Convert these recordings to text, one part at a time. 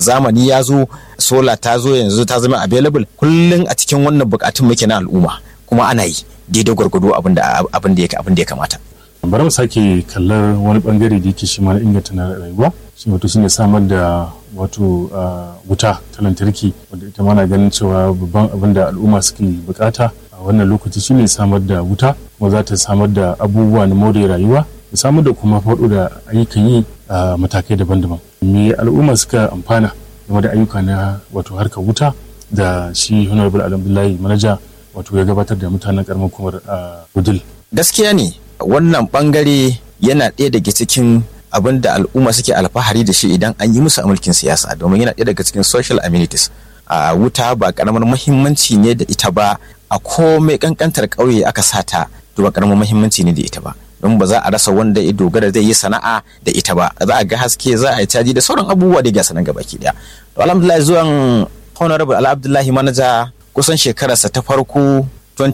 zamani ya zo sola ta zo yanzu ta zama available kullum a cikin wannan bukatun muke na al'umma kuma ana yi daidai gwargwado abin da abin da ya kamata bari mu sake kallar wani bangare da yake shi ma na inganta na rayuwa shi wato shine samar da wato wuta ta lantarki wanda ita mana ganin cewa babban abin da al'umma suke bukata a wannan lokaci shine samar da wuta kuma za ta samar da abubuwa na more rayuwa da samar da kuma faɗo da ayyukan yi a matakai daban-daban me al'umma suka amfana game da ayyuka na wato harkar wuta da shi honorable alhamdulahi manaja wato ya gabatar da mutanen karamar kumar gudul gaskiya ne wannan bangare yana ɗaya daga cikin abin da al'umma suke alfahari da shi idan an yi musu a mulkin siyasa domin yana ɗaya daga cikin social amenities a wuta ba karamar muhimmanci ne da ita ba a komai kankantar ƙauye aka sata to ba karamar muhimmanci ne da ita ba don ba za a rasa wanda ya dogara zai yi sana'a da ita ba za a ga haske za a yi caji da sauran abubuwa da ga sanan gabaki daya to alhamdulillah zuwan honorable ala abdullahi manaja kusan shekararsa ta farko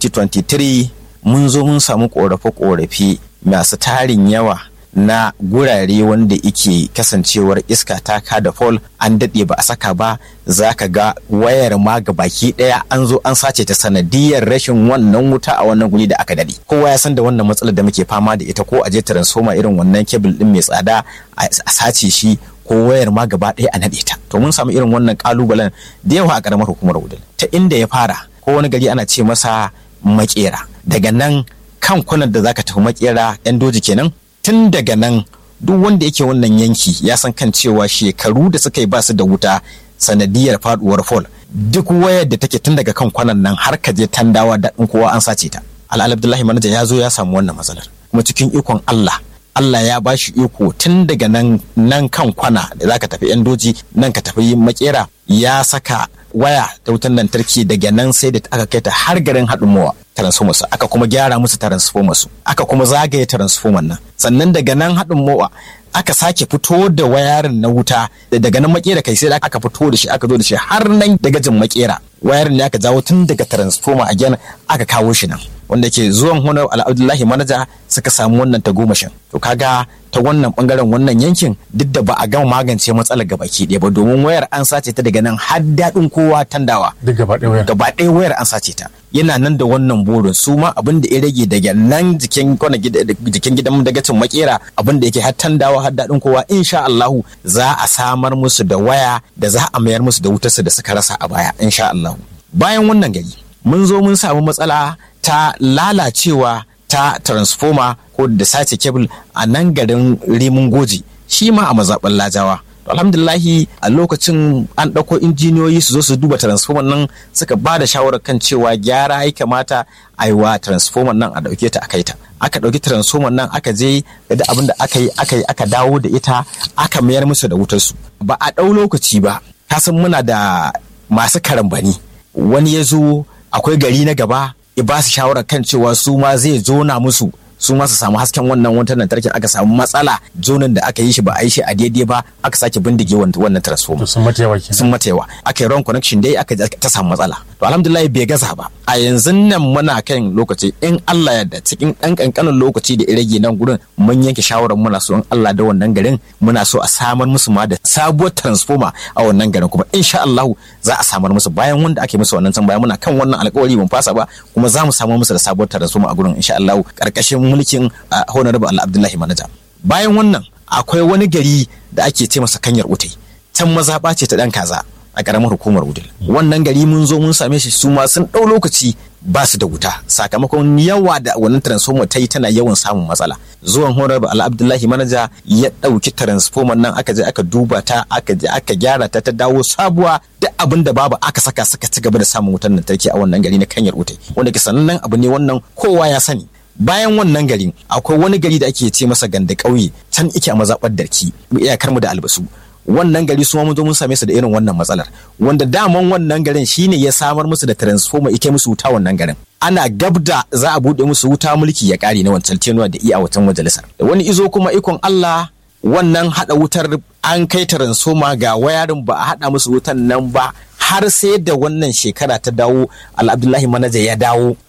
2023 mun zo mun samu korafe-korafe masu tarin yawa na gurare wanda ike kasancewar iska ta da fol an daɗe ba a saka ba za ka ga wayar ma ga baki ɗaya an zo an sace ta sanadiyar rashin wannan wuta a wannan guri da aka daɗe kowa ya san da wannan matsalar da muke fama da ita ko a je transformer irin wannan kebil ɗin mai tsada a sace shi ko wayar ma gaba ɗaya a naɗe ta to mun samu irin wannan kalubalen da yawa a ƙaramar hukumar wudil ta inda ya fara ko wani gari ana ce masa makera daga nan kan kwanar da zaka tafi makera yan doji kenan tun daga nan duk wanda yake wannan yanki ya san kan cewa shekaru da suka yi ba su da wuta sanadiyar faduwar fol duk wayar da take tun daga kan kwanan nan har ka je tandawa daɗin kowa an sace ta al'al abdullahi manaja ya zo ya samu wannan matsalar kuma cikin ikon allah Allah ya ba shi iko tun daga nan nan kan kwana da zaka tafi yan doji nan ka tafi makera ya saka waya ta wutan lantarki daga nan sai da aka kai ta har garin haɗin mawa transformer aka kuma gyara musu transformer su aka kuma zagaye transformer nan sannan daga nan haɗin mawa aka sake fito da wayarin na wuta daga nan makera kai sai aka fito da shi aka zo da shi har nan daga jin makera wayarin ne aka jawo tun daga transformer a gyan aka kawo shi nan wanda ke zuwan honar al'abdullahi manaja suka samu wannan tagomashin to kaga ta wannan bangaren wannan yankin duk da ba a gama magance matsalar gabaki ɗaya ba domin wayar an sace ta daga nan har daɗin kowa tandawa duk gaba ɗaya wayar gaba ɗaya wayar an sace ta yana nan da wannan burin su ma abin da ya rage daga nan jikin kwana jikin gidan dagacin makera abin da yake har tandawa har daɗin kowa insha Allahu za a samar musu da waya da za a mayar musu da wutarsu da suka rasa a baya insha Allahu bayan wannan gari mun zo mun samu matsala ta lalacewa ta transformer ko da sace kebul a nan garin rimin goji shi ma a mazaɓar lajawa alhamdulahi a lokacin an ɗauko injiniyoyi su zo su duba transformer nan suka ba da shawarar kan cewa gyara ya kamata a yi wa transformer nan a ɗauke ta a kai ta aka ɗauki transformer nan aka je da abin da aka yi aka yi aka dawo da ita aka mayar musu da wutarsu ba a ɗau lokaci ba kasan muna da masu karambani wani ya zo akwai gari na gaba ya ba su shawarar kan cewa su ma zai zona musu su ma su samu hasken wannan wutar lantarki aka samu matsala zonin da aka yi shi ba a yi shi a daidai ba aka sake bindige wannan transformer sun mata yawa kenan sun mata yawa aka yi wrong connection dai aka ta samu matsala to alhamdulillah bai gaza ba a yanzu nan muna kan lokaci in Allah ya da cikin dan kankanin lokaci da rage nan gurin mun yanke shawarar muna so in Allah da wannan garin muna so a samar musu ma da sabuwar transformer a wannan garin kuma insha Allah za a samar musu bayan wanda ake musu wannan can bayan muna kan wannan alƙawari mun fasa ba kuma za mu samar musu da sabuwar transformer a gurin insha Allah karkashin mulkin honorable Allah Abdullahi Manaja bayan wannan akwai wani gari da ake ce masa kanyar utai can mazaɓa ce ta ɗan kaza a ƙaramar hukumar wudil wannan gari mun zo mun same shi su ma sun ɗau lokaci ba su da wuta sakamakon yawa da wannan transformer ta yi tana yawan samun matsala zuwan honorable ala abdullahi manaja ya ɗauki transformer nan aka je aka duba ta aka je aka gyara ta ta dawo sabuwa duk abin da babu aka saka suka ci gaba da samun wutar lantarki a wannan gari na kanyar utai wanda ke sanannen abu ne wannan kowa ya sani bayan wannan gari akwai wani gari da ake ce masa ganda ƙauye can ike a mazaɓar darki iyakar mu da albasu wannan gari su mun zo mun same su da irin wannan matsalar wanda daman wannan garin shine ya samar musu da transformer ike musu wuta wannan garin ana gabda za a buɗe musu wuta mulki ya ƙare na wancan tenuwa da iya watan majalisar wani izo kuma ikon Allah wannan haɗa wutar an kai transformer ga wayarin ba a haɗa musu wutan nan ba har sai da wannan shekara ta dawo al-abdullahi manaja ya dawo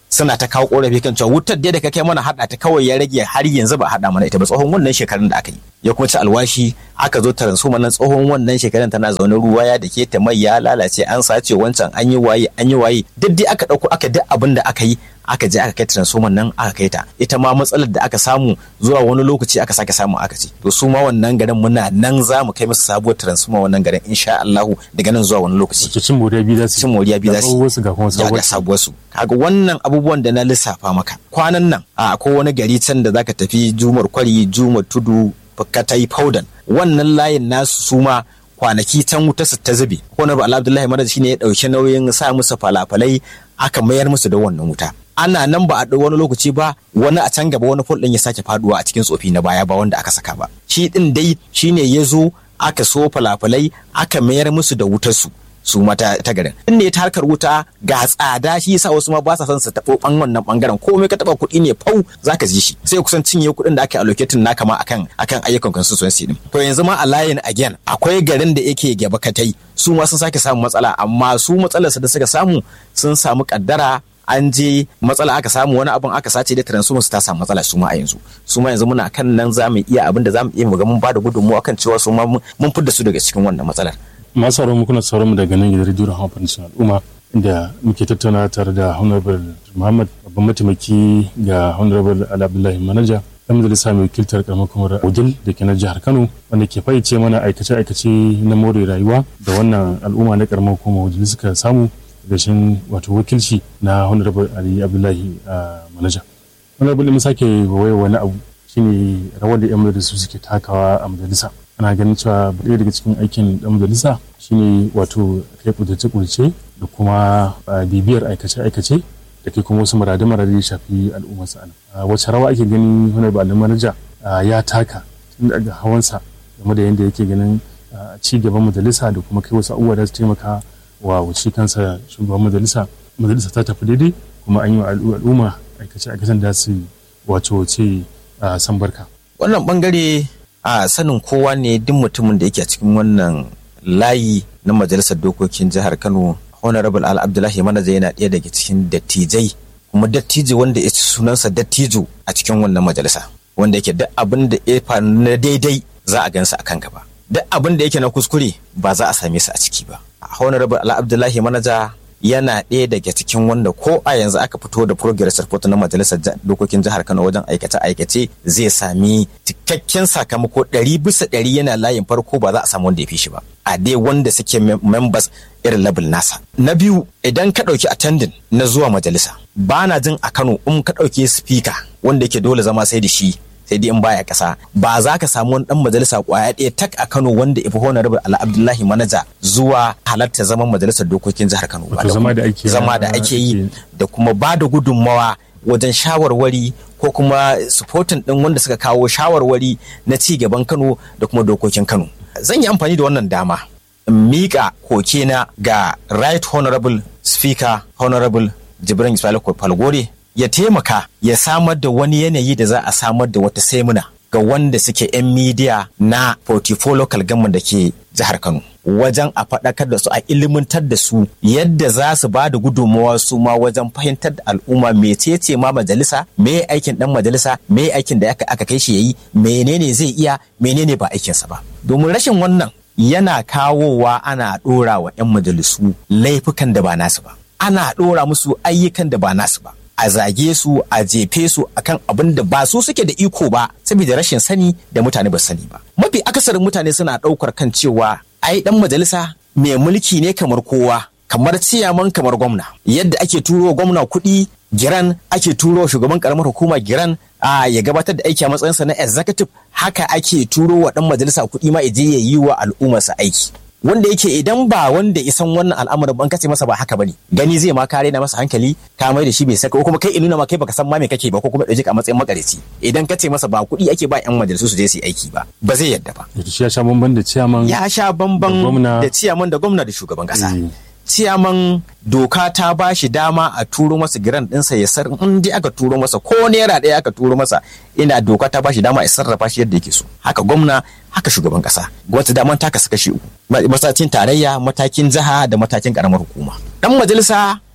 suna ta kawo korafi kan cewa wutar da ka kai mana hada ta kawai ya rage har yanzu ba hada mana ita ba tsohon wannan shekarun da aka yi ya kuma ci alwashi aka zo transformer nan tsohon wannan shekarun tana zaune ruwa ya dake ta mai ya lalace an sace wancan an yi waye an yi waye duk dai aka dauko aka duk abin da aka yi aka je aka kai transformer nan aka kai ta ita ma matsalar da aka samu zuwa wani lokaci aka sake samu aka ce to su ma wannan garin muna nan za mu kai musu sabuwar transformer wannan garin insha Allahu daga nan zuwa wani lokaci Wace cin moriya biyu za su cin moriya biyu za su wasu ga kuma ya sabuwar ga sabuwar su kaga wannan abubuwan da na lissafa maka kwanan nan a akwai wani gari can da zaka tafi jumar kwari jumar tudu katai faudan wannan layin nasu su ma kwanaki can wuta su ta zube honorable abdullahi madad shine ya dauki nauyin sa musu falafalai aka mayar musu da wannan wuta ana nan ba a ɗau wani lokaci ba wani a can gaba wani fol ɗin ya sake faduwa a cikin tsofi na baya ba wanda aka saka ba shi ɗin dai shine ya zo aka so falafalai aka mayar musu da wutar su su mata ta garin in ne ta harkar wuta ga tsada shi yasa wasu ma ba sa son su taɓo ɓan wannan ɓangaren komai ka taɓa kuɗi ne fau zaka ji shi sai kusan cinye kuɗin da aka allocating naka ma akan akan ayyukan constituency din to yanzu ma a layin again akwai garin da yake gaba katai su ma sun sake samun matsala amma su matsalar da suka samu sun samu kaddara an je matsala aka samu wani abin aka sace da transformer su ta samu matsala su ma a yanzu su ma yanzu muna kan nan za mu iya abin da za mu iya mu ga mun ba da gudunmuwa kan cewa su ma mun fidda su daga cikin wannan matsalar masu sauran mu kuna sauran mu daga nan gidan rediyo Rahama Foundation al'umma inda muke tattauna tare da Honorable Muhammad babban mataimaki ga Honorable Ali Abdullahi Manaja dan majalisa mai wakiltar karamar kumar Ogil da ke na jihar Kano wanda ke fayyace mana aikace-aikace na more rayuwa da wannan al'umma na karamar kumar Ogil suka samu gashin wato wakilci na Honorable Ali Abdullahi Manaja. Honorable mun sake waye wani abu shine rawar da 'yan majalisu suke takawa a majalisa. ana ganin cewa ɗaya daga cikin aikin ɗan majalisa shine wato kai kudurce-kudurce da kuma bibiyar aikace-aikace da ke kuma wasu marade-marade ya shafi al'ummar sa wace rawa ake gani wani ba manaja ya taka tun daga hawansa game da yadda yake ganin ci gaban majalisa da kuma kai wasu abubuwa da su taimaka wa wuce kansa shugaban majalisa majalisa ta tafi daidai kuma an yi wa al'umma aikace-aikacen da su wato ce san barka wannan bangare a sanin kowa ne duk mutumin da yake a cikin wannan layi na majalisar dokokin jihar kano honorable al abdullahi manaja yana ɗaya daga cikin dattijai kuma dattijo wanda ya ci sunansa dattijo a cikin wannan majalisa wanda yake duk abin da ya faru na daidai za a gansa a kan gaba duk abin da yake na kuskure ba za a same su a ciki ba honorable al abdullahi manaja yana ɗaya daga cikin wanda ko a yanzu aka fito da progress report na majalisar dokokin jihar Kano wajen aikace-aikace zai sami cikakken sakamako ɗari bisa ɗari yana layin farko ba za a samu wanda ya fi shi ba a dai wanda suke members irin level nasa na biyu idan ka ɗauki attending na zuwa majalisa ba na jin a Kano in ka ɗauki speaker wanda yake dole zama sai da shi sai dai in baya kasa ba za ka samu wani dan majalisa kwaya ɗaya tak a Kano wanda ifi honorable Ala Abdullahi Manaja zuwa halarta zaman majalisar dokokin jihar Kano ba zama da ake zama da ake yi da kuma ba da gudunmawa wajen shawarwari ko kuma supporting din wanda suka kawo shawarwari na ci gaban Kano da kuma dokokin Kano zan yi amfani da wannan dama in miƙa kokena ga right honorable speaker honorable Jibrin Ismail Falgore ya taimaka ya samar da wani yanayi da za a samar da wata semina ga wanda suke 'yan midiya na 44 local government da ke jihar Kano wajen a faɗakar da su a ilimantar da su yadda za su ba da gudunmawa su ma wajen fahimtar da al'umma mecece ma majalisa me aikin dan majalisa me aikin da aka kai shi yayi menene zai iya menene ba aikinsa ba domin rashin wannan yana kawowa ana ɗora wa 'yan majalisu laifukan da ba nasu ba ana ɗora musu ayyukan da ba nasu ba a zage su a jefe su akan abin da ba su suke da iko ba saboda rashin sani da mutane ba sani ba mafi akasarin mutane suna ɗaukar kan cewa ai dan majalisa mai mulki ne kamar kowa kamar ciyaman kamar gwamna yadda ake turo gwamna kuɗi giran ake turo shugaban karamar hukuma giran a ya gabatar da aiki a matsayinsa na executive haka ake turo wa dan majalisa kuɗi ma ya je ya yi wa al'ummarsa aiki wanda yake idan ba wanda isan wannan al'amarin ban kace masa ba haka bane gani zai ma kare na masa hankali ka mai da shi bai saka ko kuma kai inuna ma kai baka san ma me kake ba ko kuma dauke ka a matsayin makareci idan kace masa ba kuɗi ake ba yan majalisu su je su yi aiki ba ba zai yadda ba shi ya sha bamban da ciyaman ya sha bamban da ciyaman da gwamna da shugaban kasa ciyaman doka ta ba shi dama a turo masa giran ɗinsa ya sar in dai aka turo masa ko naira ɗaya aka turo masa ina doka ta ba shi dama ya sarrafa shi yadda yake so haka gwamna haka shugaban ƙasa gwamnati daman ta kasu kashi uku matakin tarayya matakin jiha da matakin ƙaramar hukuma dan majalisa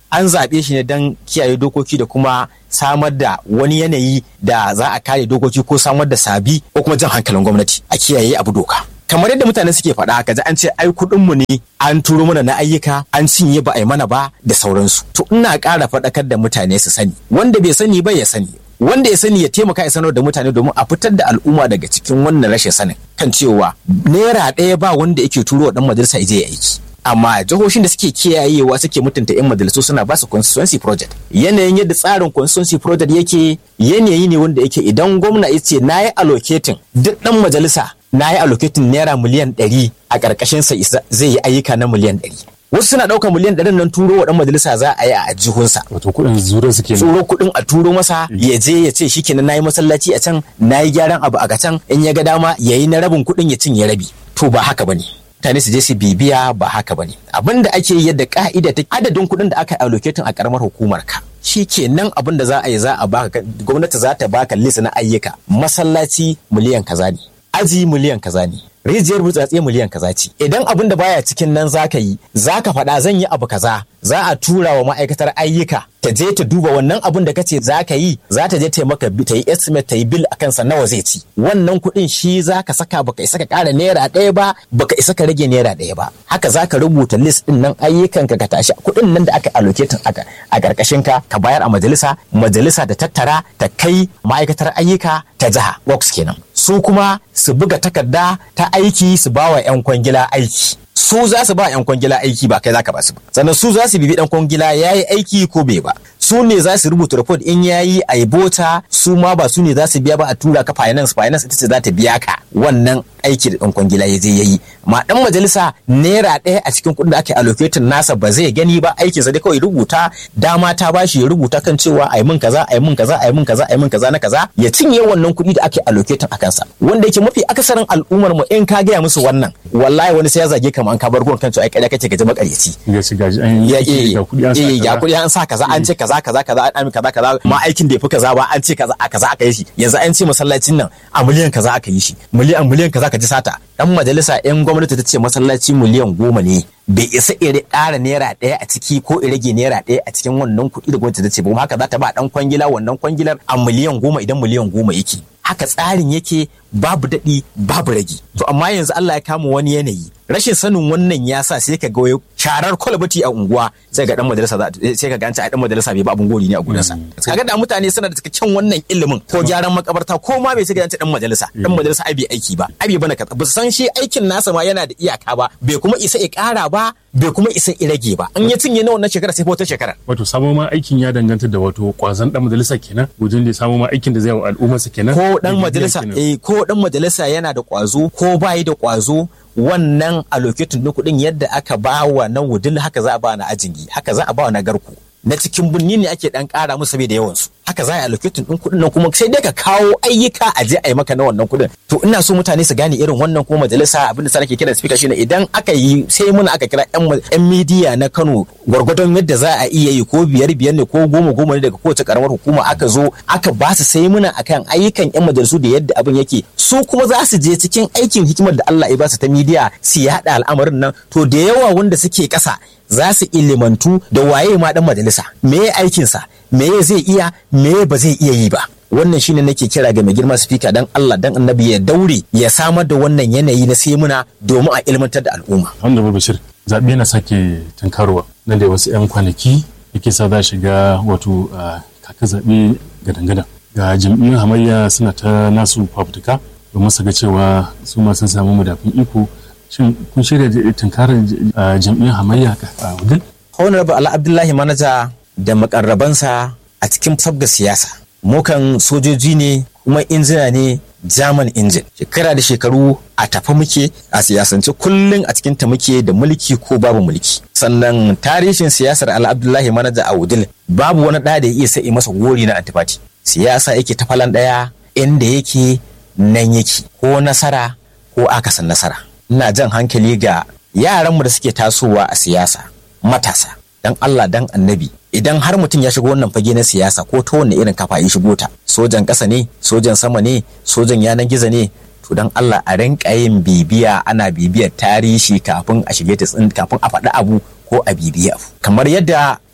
an zaɓe shi ne don kiyaye dokoki da kuma samar da wani yanayi da za a kare dokoki ko samar da sabi ko kuma jan hankalin gwamnati a kiyaye abu doka kamar yadda mutane suke faɗa kaji an ce ai kuɗinmu ne an turo mana na ayyuka an cinye ba a yi mana ba da sauransu to ina ƙara faɗakar da mutane su sani wanda bai sani ba ya sani wanda ya sani ya taimaka ya sanar da mutane domin a fitar da al'umma daga cikin wannan rashin sanin kan cewa naira ɗaya ba wanda yake turo wa ɗan majalisa ya je ya aiki amma jihohin da suke kiyayewa suke mutunta 'yan majalisu suna ba su constituency project yanayin yadda tsarin constituency project yake yanayi ne wanda yake idan gwamna ya ce na yi allocating duk ɗan majalisa na yi allocating naira miliyan ɗari a ƙarƙashinsa zai yi ayyuka na miliyan ɗari wasu suna ɗaukar miliyan ɗarin nan turo wa ɗan majalisa za a yi a jihunsa. Wato kuɗin zuro suke Turo kuɗin a turo masa ya je ya ce shikenan nayi masallaci a can nayi gyaran abu a can in ya ga dama yayi na rabin kuɗin ya cinye rabi. To ba haka bane. mutane su je su bibiya ba haka bane abin da ake yadda ka'ida ta adadin kuɗin da aka allocating a karamar hukumar ka shi kenan abin da za a yi za a baka gwamnati za ta baka list na ayyuka masallaci miliyan kaza ne aji miliyan kaza ne rijiyar burtsatse miliyan kaza ce idan abin da baya cikin nan zaka yi zaka faɗa zan yi abu kaza za a tura wa ma'aikatar ayyuka ta je ta duba wannan abin da kace za ka yi za ta je ta maka ta yi estimate ta yi bill akan sa nawa zai ci wannan kuɗin shi za ka saka baka isa ka ƙara naira ɗaya ba baka isa ka rage naira ɗaya ba haka za ka rubuta list ɗin nan ayyukan ka ka tashi kuɗin nan da aka allocating aka a ƙarƙashin ka ka bayar a majalisa majalisa ta tattara ta kai ma'aikatar ayyuka ta jiha works kenan su kuma su buga takarda ta aiki su bawa 'yan kwangila aiki su za su ba 'yan kwangila aiki ba kai za ka ba su ba sannan su za su bibi dan kwangila ya yi aiki ko bai ba su ne za su rubuta report in ya yi a yi bota su ma ba su ne za su biya ba a tura ka finance finance ita ce za ta biya ka wannan aiki da dan kwangila ya je ya yi ma dan majalisa naira ɗaya a cikin kuɗin da ake allocating nasa ba zai gani ba aikinsa dai kawai rubuta dama ta bashi ya rubuta kan cewa a yi min kaza a yi min kaza a yi min kaza a yi min kaza na kaza ya cinye wannan kuɗi da ake allocating a kansa wanda yake mafi akasarin al'ummar mu in ka gaya musu wannan wallahi wani sai ya zage kamar an ka bar gurin kan cewa ai ƙarya kace gaji makaryaci ya ci gaji an ya yi ga kuɗi an sa eh ga kaza. kuɗi an sa kaza an ce kaza kaza kaza an kaza kaza ma aikin da ya fi kaza ba an ce kaza a kaza aka yi shi yanzu an ce masallacin nan a miliyan kaza aka yi shi miliyan miliyan kaza ka ji sata dan majalisa yan gwamnati ta ce masallaci miliyan goma ne bai isa ire ƙara naira ɗaya a ciki ko i rage naira ɗaya a cikin wannan kuɗi da gwamnati ta ce ba kuma haka za ta ba dan kwangila wannan kwangilar a miliyan goma idan miliyan goma yake haka tsarin yake babu daɗi babu ragi to amma yanzu Allah ya kama wani yanayi rashin sanin wannan ya sa sai ka ga wai sharar kwalbati a unguwa sai ga dan majalisa za sai ka ganci a dan majalisa bai ba abun gori ne a gurinsa kaga da mutane suna da cikakken wannan ilimin ko gyaran makabarta ko ma bai sai ga ganci dan majalisa dan majalisa ai bai aiki ba ai bai bana kaza ba su san shi aikin nasa ma yana da iyaka ba bai kuma isa ya kara ba bai kuma isa ya rage ba in ya cinye na wannan shekara sai fa wata shekara wato samo ma aikin ya danganta da wato kwazon dan majalisa kenan wajen da ya samo ma aikin da zai wa al'ummarsa kenan ko dan Da majalisa kenan. eh ko dan majalisa yana da kwazo ko bayi da kwazo wannan allocating din kuɗin yadda aka ba wa na wudil haka za a ba na ajingi haka za a ba wa na garku na cikin birni ne ake dan kara musu saboda yawan su haka za a allocating din kuɗin nan kuma sai dai ka kawo ayyuka a je a yi maka na wannan kuɗin to ina so mutane su gane irin wannan ko majalisa abinda sa nake kira speaker shine idan aka yi sai mun aka kira yan ma- yan media na Kano gwargwadon yadda za a iya yi ko biyar biyar ne ko goma goma ne daga kowace karamar hukuma aka zo aka ba su sai muna akan ayyukan yan majalisu da yadda abin yake su kuma za su je cikin aikin hikimar da Allah ya ba su ta media su yaɗa al'amarin nan to da yawa wanda suke ƙasa za su ilimantu da waye ma dan majalisa me ya aikinsa me ya zai iya me ya ba zai iya yi ba wannan shine nake kira ga mai girma speaker dan Allah dan annabi ya daure ya samar da wannan yanayi na semuna domin a ilmantar da al'umma Honorable Bashir zaɓe na sake tunkarowa nan da wasu 'yan kwanaki yake sa za shiga wato a kaka zaɓe gadan-gadan ga jam'iyyun hamayya suna ta nasu fafutuka domin su ga cewa su ma sun samu madafin iko shin kun shirya da tunkarar a jam'iyyun hamayya a wudil honorable ala abdullahi manaja da makarrabansa a cikin sabga siyasa mukan sojoji ne kuma injina ne german injin shekara da shekaru a tafa muke a siyasance kullum a cikin ta muke da mulki ko babu mulki sannan tarihin siyasar ala abdullahi manaja a wudil babu wani ɗa da ya iya sai masa gori na antifati siyasa yake ta falan ɗaya inda yake nan yake ko nasara ko akasin nasara ina jan hankali ga yaranmu da suke tasowa a siyasa matasa dan Allah dan annabi idan har mutum ya shigo wannan fage na siyasa ko ta wanne irin kafa ya shigo ta sojan ƙasa ne sojan sama ne sojan yanan gizo ne to dan Allah a rinka yin bibiya ana bibiyar tarihi kafin a shige ta tsin kafin a faɗi abu ko a bibiya abu kamar yadda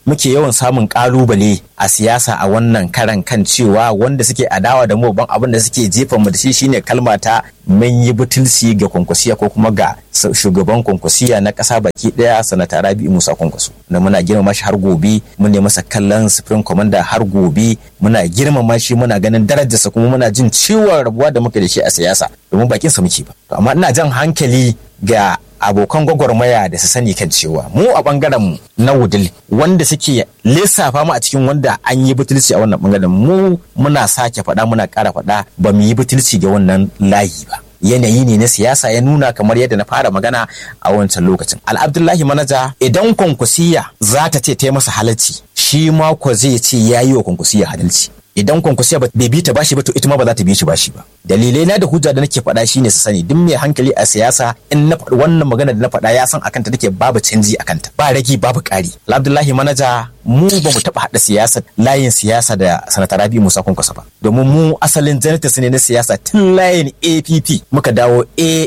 muke yawan samun kalubale a siyasa a wannan karan kan cewa wanda suke adawa da mu ban abin da suke jefa mu da shi shine kalma ta mun yi butulci ga kwankwasiya ko kuma ga shugaban kwankwasiya na ƙasa baki ɗaya sanata rabi musa kwankwaso na muna girmama shi har gobe mun ne masa kallon supreme commander har gobe muna girmama shi muna ganin darajarsa kuma muna jin ciwon rabuwa da muke da shi a siyasa domin bakinsa muke ba to amma ina jan hankali ga abokan gwagwarmaya da su sani kan cewa mu a bangaren mu na wudil wanda suke lissafa mu a cikin wanda an yi butulci a wannan bangaren mu muna sake faɗa muna ƙara faɗa ba mu yi butulci ga wannan layi ba yanayi ne na siyasa ya nuna kamar yadda na fara magana a wancan lokacin al'abdullahi manaja idan kwankwasiya za ta ce ta yi masa halalci shi ma ko zai ce ya yi wa kwankwasiya halalci idan kwankwasiya bai bi ta bashi ba to ita ma ba za ta bi shi bashi ba dalilai na da hujja da nake faɗa shine su sani duk mai hankali a siyasa in na faɗi wannan magana da na faɗa ya san akanta take babu canji akanta ba ragi babu ƙari abdullahi manaja mu ba mu taɓa haɗa siyasa layin siyasa da sanata rabi musa kwankwasa ba domin mu asalin janitas ne na siyasa tun layin app muka dawo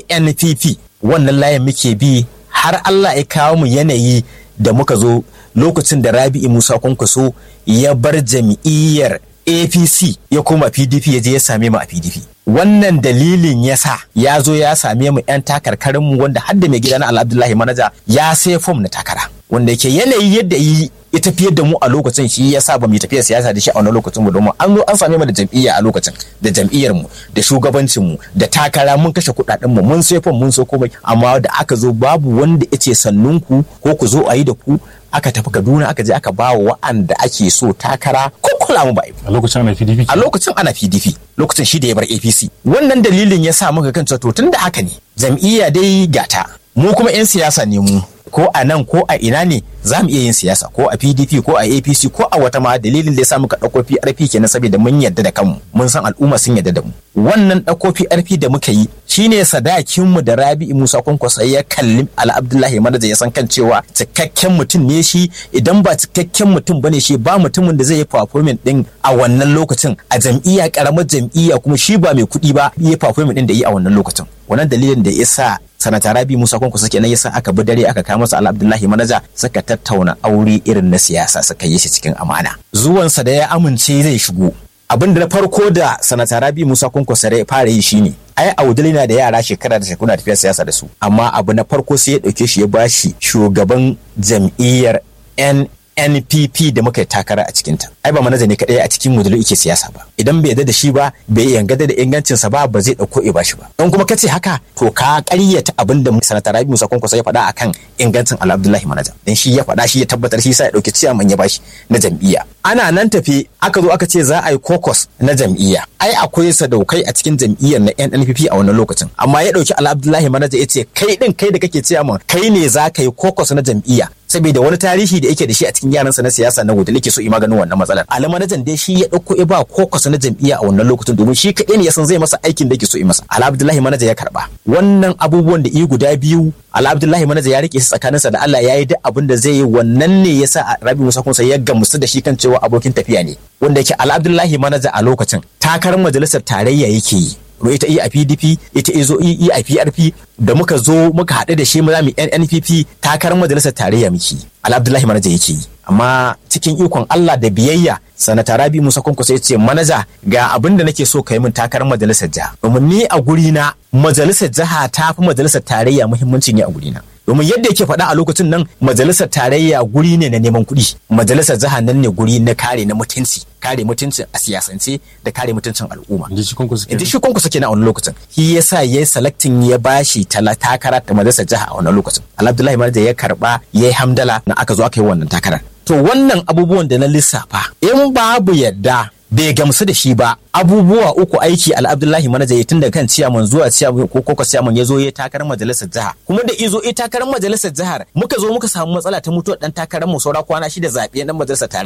anpp wannan layin muke bi har allah ya kawo mu yanayi da muka zo lokacin da rabi'i musa kwankwaso ya bar jam'iyyar apc ya koma pdp ya je ya same mu a pdp wannan dalilin ya sa ya zo ya same mu 'yan takarkarinmu wanda har da mai gida na abdullahi manaja ya sai fom na takara wanda yake yanayi yadda yi ya tafiyar da mu a lokacin shi ya sa ba mu tafiya siyasa da shi a wannan lokacin mu domin an zo an same mu da jam'iyya a lokacin da jam'iyyar mu da shugabancin mu da takara mun kashe kuɗaɗen mu mun sai fom mun so komai amma da aka zo babu wanda ya ce sannun ku ko ku zo a yi da ku aka tafi Kaduna aka je aka ba wa wa'anda ake so takara ko kula mu ba a lokacin ana PDP a lokacin ana PDP lokacin shi da ya bar APC wannan dalilin ya sa muka kan to tunda haka ne jam'iyya dai gata mu kuma 'yan siyasa ne mu ko a nan ko a ina ne za mu iya yin siyasa ko a pdp ko a apc ko a wata ma dalilin da ya sa muka ɗauko prp kenan saboda mun yarda da kanmu mun san al'umma sun yarda da mu wannan ɗauko prp da muka yi shine sadakin mu da rabi'i musa kwankwasa ya kalli al'abdullahi manaja ya san kan cewa cikakken mutum ne shi idan ba cikakken mutum bane shi ba mutumin da zai yi performance din a wannan lokacin a jam'iyya karamar jam'iyya kuma shi ba mai kuɗi ba yi performance din da yi a wannan lokacin wannan dalilin da ya sa sanata rabi musa kwankwaso kenan yasa aka bi dare aka kama masa abdullahi manaja suka tattauna aure irin na siyasa suka yi shi cikin amana zuwansa da ya amince zai shigo abin da na farko da sanata rabi musa kwankwaso ya fara yi shine ai audali na da yara shekara da shekuna tafiya siyasa da su amma abu na farko sai ya dauke shi ya bashi shugaban jam'iyyar n NPP da muka yi takara a cikinta. Ai ba manaja ne kaɗai a cikin modulu yake siyasa ba. Idan bai yarda da shi ba, bai yangada da ingancinsa ba, ba zai ɗauko ya bashi ba. Don kuma kace haka, to ka ƙaryata abin da sanata Rabi Musa Kwankwaso ya faɗa akan ingancin Ala Abdullahi Manaja. Dan shi ya faɗa shi ya tabbatar shi sa ya ɗauki ciyaman ya bashi na jam'iyya. Ana nan tafi aka zo aka ce za a yi kokos na jam'iyya. Ai akwai sadaukai a cikin jam'iyyar na NNPP a wannan lokacin. Amma ya ɗauki Ala Abdullahi Manaja ya ce kai ɗin kai da kake ciyaman kai ne za ka yi kokos na jam'iyya. saboda wani tarihi da yake da shi a cikin yaransa na siyasa na gudu yake so yi maganin wannan matsalar alamanajan dai shi ya dauko ya ba kokos na jam'iyya a wannan lokacin domin shi kaɗai ne ya san zai masa aikin da yake so yi masa ala abdullahi manaja ya karba wannan abubuwan da i guda biyu ala abdullahi manaja ya rike shi tsakaninsa da Allah ya yi duk abin da zai yi wannan ne yasa rabi musa kunsa ya gamsu da shi kan cewa abokin tafiya ne wanda yake ala abdullahi manaja a lokacin takarar majalisar tarayya yake yi ita yi a pdp ita izo yi a prp da muka zo muka haɗu da shi mu zamu npp takarar majalisar tarayya muke alabdullahi manaja yake yi amma cikin ikon allah da biyayya sanata rabi musa kwankwaso ya ce manaja ga abin da nake so ka yi min takarar majalisar jiha domin ni a guri na majalisar jiha ta fi majalisar tarayya muhimmanci ne a guri na domin yadda yake faɗa a lokacin nan majalisar tarayya guri ne na neman kuɗi majalisar jiha nan ne guri na kare na mutunci kare mutuncin a siyasance da kare mutuncin al'umma inda shi kwankwaso inda shi kwankwaso kenan a wani lokacin shi yasa ya yi selecting ya bashi tala takara ta majalisar jiha a wannan lokacin alhamdulillah manaja ya karba ya yi hamdala na aka zo aka yi wannan takarar to wannan abubuwan da na lissafa in babu yadda bai gamsu da shi ba abubuwa uku aiki al'abdullahi manaja tun da kan ciyaman zuwa ciyaman ko koko ciyaman ya zo ya takarar majalisar jiha kuma da izo ya takarar majalisar jihar muka zo muka samu matsala ta mutuwar dan takarar mu saura kwana shida zaɓe dan majalisar tarayya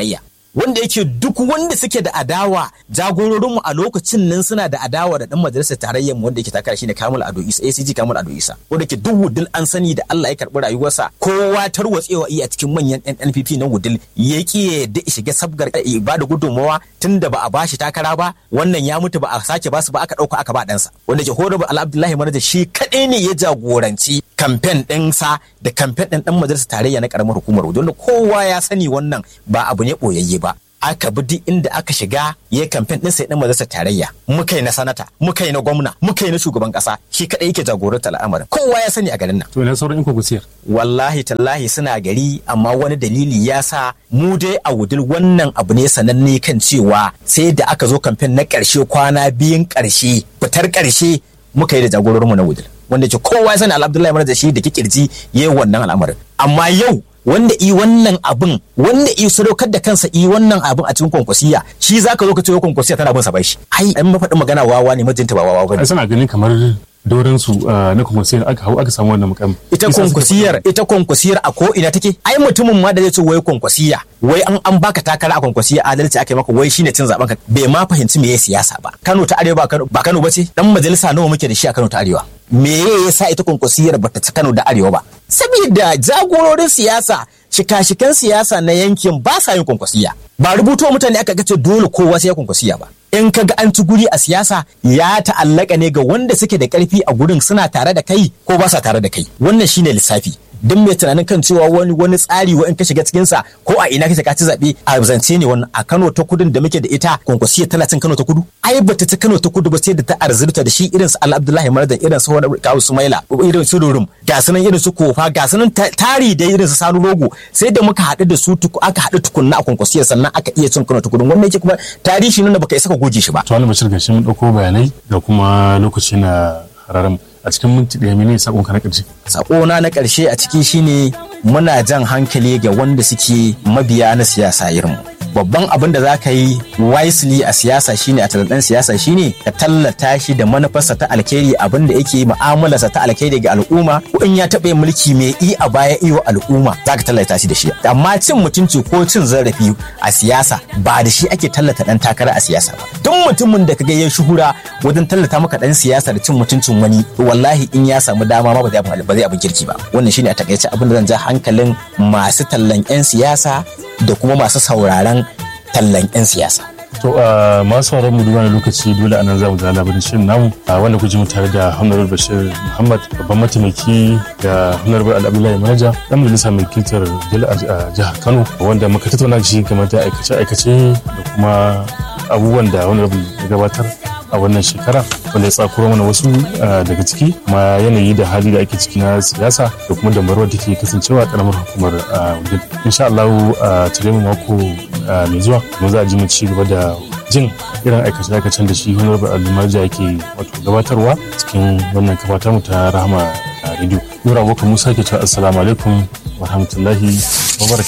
wanda yake duk wanda suke da adawa jagororinmu a lokacin nan suna da adawa da dan majalisar tarayyar mu wanda yake takara shine Kamal Ado Isa ACG Kamal Ado Isa wanda yake duk wudil an sani da Allah ya karbi rayuwarsa kowa tarwatsewa iya cikin manyan NPP na wudil ya ki da shiga sabgar ba da gudunmawa tunda ba a bashi takara ba wannan ya mutu ba a sake basu ba aka dauka aka ba ɗansa wanda ke horrible Al Abdullahi Manaja shi kadai ne ya jagoranci kamfen ɗinsa da kamfen ɗin ɗan majalisar tarayya na karamar hukumar wudil wanda kowa ya sani wannan ba abu ne ɓoyayye ba aka bi duk inda aka shiga ya kamfen ɗin sai ɗan majalisar tarayya muka yi na sanata muka yi na gwamna muka yi na shugaban ƙasa shi kaɗai yake jagorantar al'amarin kowa ya sani a garin nan to ina sauran iko kusiyar wallahi tallahi suna gari amma wani dalili ya sa mu dai a wudil wannan abu ne sananne kan cewa sai da aka zo kamfen na ƙarshe kwana biyun ƙarshe fitar ƙarshe muka yi da jagororinmu na wudil wanda ke kowa ya sani alhamdulillah mana da shi da kikirji ya yi wannan al'amarin amma yau wanda i wannan abin wanda i sadaukar da kansa i wannan abin a cikin kwankwasiya shi zaka zo ka ce kwankwasiya tana bin sa bai shi ai an mafaɗin magana wawa ne mijinta ba wawa bane ai suna ganin kamar doren su na kwankwasiyar aka hau aka samu wannan mukam ita kwankwasiyar ita kwankwasiyar a ko ina take ai mutumin ma da zai ce wai kwankwasiya wai an an baka takara a kwankwasiya adalci aka yi maka wai shine cin zaben ka bai ma fahimci me siyasa ba Kano ta Arewa ba Kano ba ce dan majalisa nawa muke da shi a Kano ta Arewa me ya sa ita kwankwasiyar bata ci Kano da Arewa ba saboda jagororin siyasa shika-shikan siyasa na yankin ba sa yin kwankwasiya ba rubuto mutane aka gace dole kowa sai ya kwankwasiya ba in ka ga an ci guri a siyasa ya ta'allaka ne ga wanda suke da karfi a gurin suna tare da kai ko ba sa tare da kai wannan shine lissafi duk mai tunanin kan cewa wani wani tsari wa in ka shiga cikin sa ko a ina kake ka ci zabe a zance ne wannan a Kano ta kudin da muke da ita kwankwasiya tana cin Kano ta kudu ai bata ci Kano ta kudu ba sai da ta arzurta da shi irin su Al Abdullahi Mardan irin su wani Kawu Sumaila irin su Durum ga sunan irin su Kofa ga sunan tari da irin su Sanu Rogo sai da muka haɗu da su aka haɗu tukunna a kwankwasiyar sannan aka iya cin Kano ta kudu wannan yake kuma tarihi nuna baka isa ka goge shi ba to wani bashir gashi mun dauko bayanai da kuma lokaci na hararam a cikin minti ɗaya mene sakon ka na ƙarshe sakona na ƙarshe a ciki shine muna jan hankali ga wanda suke mabiya na siyasa irin babban abin da za ka yi wisely a siyasa shine a taladan siyasa shine ka tallata shi da manufarsa ta alkhairi abin da yake mu'amalarsa ta alkhairi ga al'umma ko in ya taɓa mulki mai i a baya iyo al'umma za ka tallata shi da shi amma cin mutunci ko cin zarafi a siyasa ba da shi ake tallata dan takara a siyasa ba duk mutumin da kaga ya shuhura wajen tallata maka dan siyasa da cin mutuncin wani wallahi in ya samu dama ma ba zai abin kirki ba wannan shine a takaice abin da zan ja hankalin masu tallan 'yan siyasa da kuma masu sauraron tallan 'yan siyasa. To a masu sauran mu duba lokaci dole anan za mu ga labarin shirin namu wanda ku ji mu tare da Honorable Bashir Muhammad babban mataimaki da Honorable Al-Abdullahi Manaja dan majalisa mai kiltar a jihar Kano wanda muka tattauna shi game da aikace-aikace da kuma abubuwan da Honorable ya gabatar a wannan shekara wanda ya tsakuro mana wasu daga ciki ma yanayi da hali da ake ciki na siyasa da kuma damarwar da ke kasancewa karamar hukumar wajen insha Allah a tare mu mako mai zuwa kuma za a ji mu ci gaba da jin irin aikace-aikacen da shi honorable alimarja yake wato gabatarwa cikin wannan kafatar mu ta rahama radio nura abokan musa ke cewa assalamu alaikum wa rahmatullahi wa